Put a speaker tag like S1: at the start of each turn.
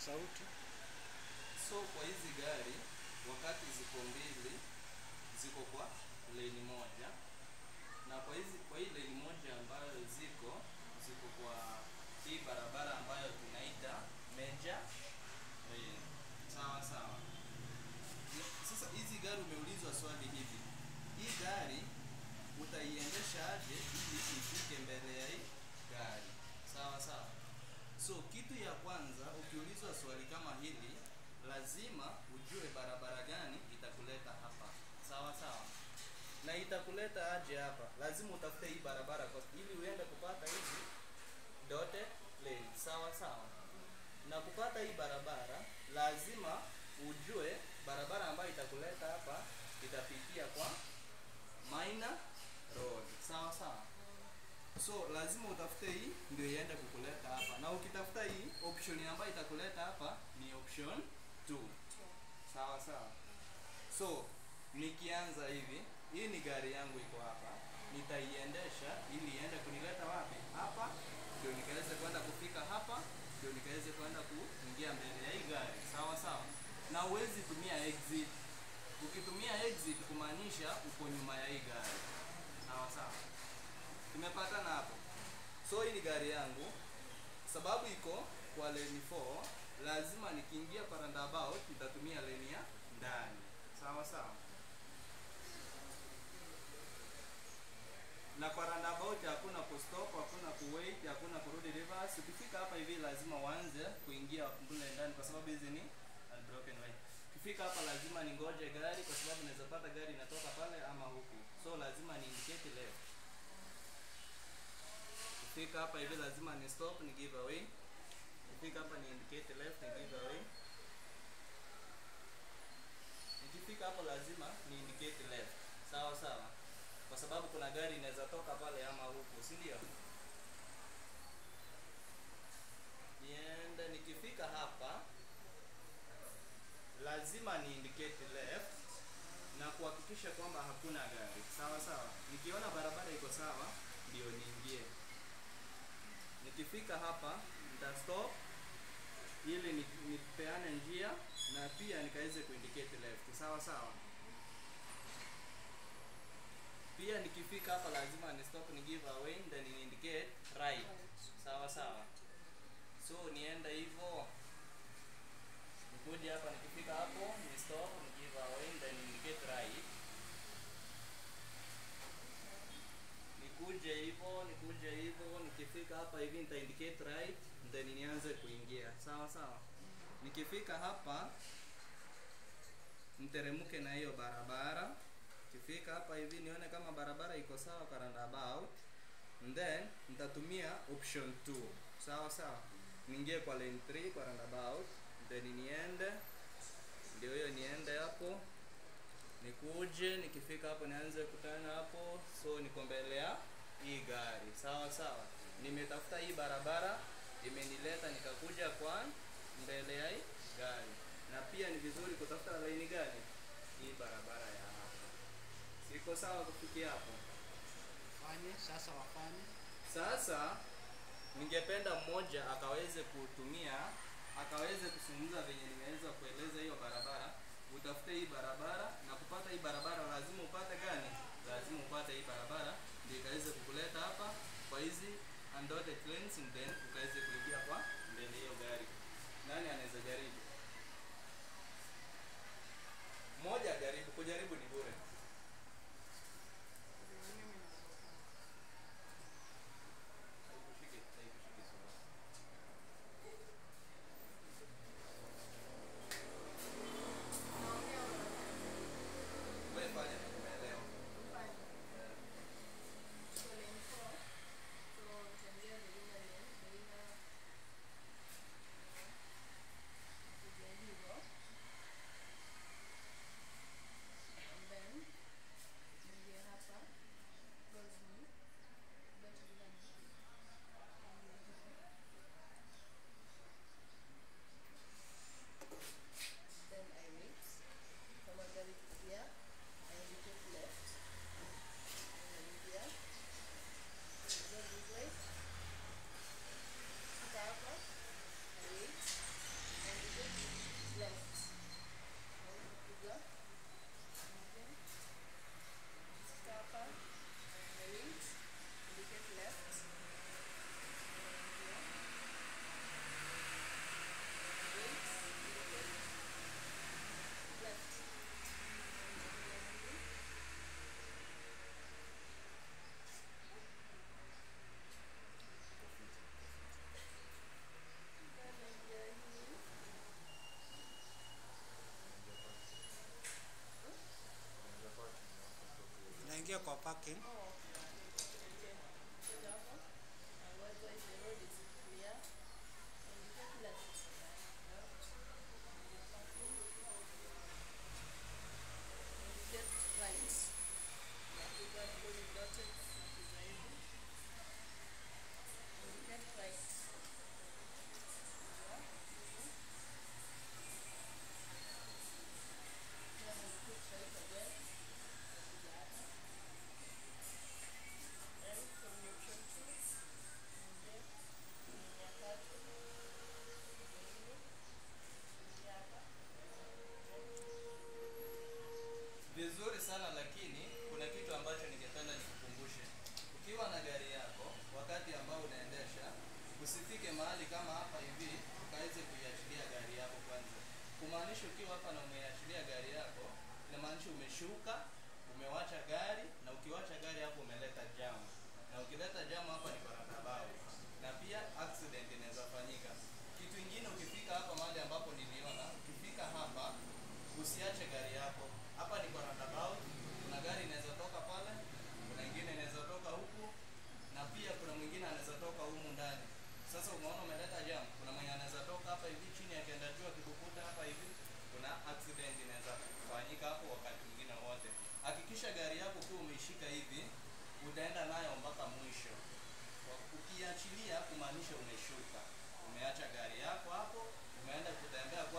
S1: sauti.
S2: So kwa hizi gari wakati ziko mbili ziko kwa lane moja, na kwa hizi kwa hii lane moja ambayo ziko ziko kwa hii barabara ambayo tunaita major lane. Sawa sawa. Sasa hizi gari umeulizwa swali hivi, hii gari utaiendesha aje ili ifike mbele ya hii gari? Sawa sawa. So kitu ya kwanza ukiulizwa swali kama hili, lazima ujue barabara gani itakuleta hapa. Sawa sawa. Na itakuleta aje hapa? Lazima utafute hii barabara kwa ili uende kupata hizi dotted lane. Sawa sawa. Na kupata hii barabara lazima ujue barabara ambayo itakuleta hapa itapitia kwa minor road. Sawa sawa. So lazima utafute hii ndio iende kukuleta hapa, na ukitafuta hii option ambayo itakuleta hapa ni option 2. Sawa sawa. So nikianza hivi, hii ni gari yangu iko hapa, nitaiendesha ili iende kunileta wapi? Hapa ndio nikaweze kwenda kufika hapa, ndio nikaweze kwenda kuingia mbele ya hii gari. Sawa sawa. Na huwezi tumia exit. Ukitumia exit kumaanisha uko nyuma ya hii gari. Sawa sawa. Tumepatana hapo. So hii ni gari yangu, sababu iko kwa lane 4, lazima nikiingia kwa roundabout nitatumia lane ya ndani. Sawa sawa. Na kwa roundabout hakuna kustop, hakuna kuwait, hakuna kurudi reverse. Ukifika hapa hivi lazima uanze kuingia mbele ndani kwa sababu hizi ni unbroken way. Ukifika hapa lazima ningoje gari kwa sababu naweza pata gari inatoka pale ama huku. So lazima ni indicate left. Ukifika hapa hivi lazima ni stop ni give away. Ukifika hapa ni indicate left ni give away. Nikifika hapo lazima ni indicate left. Sawa sawa. Kwa sababu kuna gari inaweza toka pale ama huku, si ndio? Niende nikifika hapa lazima ni indicate left na kuhakikisha kwamba hakuna gari. Sawa sawa. Nikiona barabara iko sawa ndio niingie. Nikifika hapa nita stop ili ni- nipeane njia na pia nikaweze kuindicate left. Sawa sawa. Pia nikifika hapa lazima ni stop ni give away then ni indicate right. Sawa sawa. So nienda hivyo nikuje hapa nikifika hapo ni stop ni give away then ni indicate right. nikuje hivyo nikuje hivyo nikifika hapa hivi nita indicate right then nianze kuingia sawa sawa nikifika hapa niteremke na hiyo barabara nikifika hapa hivi nione kama barabara iko sawa kwa roundabout then nitatumia option 2 sawa sawa niingie kwa lane 3 kwa roundabout then niende ndio hiyo niende hapo nikuje nikifika hapo nianze kutana hapo so niko mbele ya hii gari sawa sawa nimetafuta hii barabara imenileta nikakuja kwa mbele ya hii gari na pia ni vizuri kutafuta laini gani hii barabara ya hapa siko sawa kufikia hapo
S1: Fanye sasa, wafanye
S2: sasa ningependa mmoja akaweze kutumia akaweze kuzungumza venye nimeweza kueleza hiyo barabara. Utafute hii barabara na kupata hii barabara lazima upate gani? Lazima upate hii barabara ndio ikaweze kukuleta hapa kwa hizi undoted lanes and then ukaweze kuingia kwa mbele hiyo gari. Nani anaweza jaribu? Mmoja jaribu, kujaribu ni bure. Haikushiki, haikushiki sura. Wewe fanya na umeelewa. Eh,
S1: tuingie kwa parking.
S2: vizuri sana lakini kuna kitu ambacho ningependa nikukumbushe ukiwa na gari yako wakati ambao unaendesha usifike mahali kama hapa hivi ukaweze kuiachilia gari yako kwanza kumaanisha ukiwa hapa na umeiachilia gari yako inamaanisha umeshuka umewacha gari na ukiwacha gari hapo umeleta jam na ukileta jam hapa ni barabara na pia accident inaweza fanyika kitu ingine ukifika hapa mahali ambapo niliona ukifika hapa usiache gari yako hapa ni kwa roundabout kuna gari inaweza toka pale kuna ingine inaweza toka huku na pia kuna mwingine anaweza toka humu ndani sasa umeona umeleta jam kuna mwenye anaweza toka hapa hivi chini akienda juu akikukuta hapa hivi kuna accident inaweza kufanyika hapo wakati mwingine wote hakikisha gari yako ukiwa umeishika hivi utaenda nayo mpaka mwisho Kwa- ukiachilia kumaanisha umeshuka umeacha gari yako hapo umeenda kutembea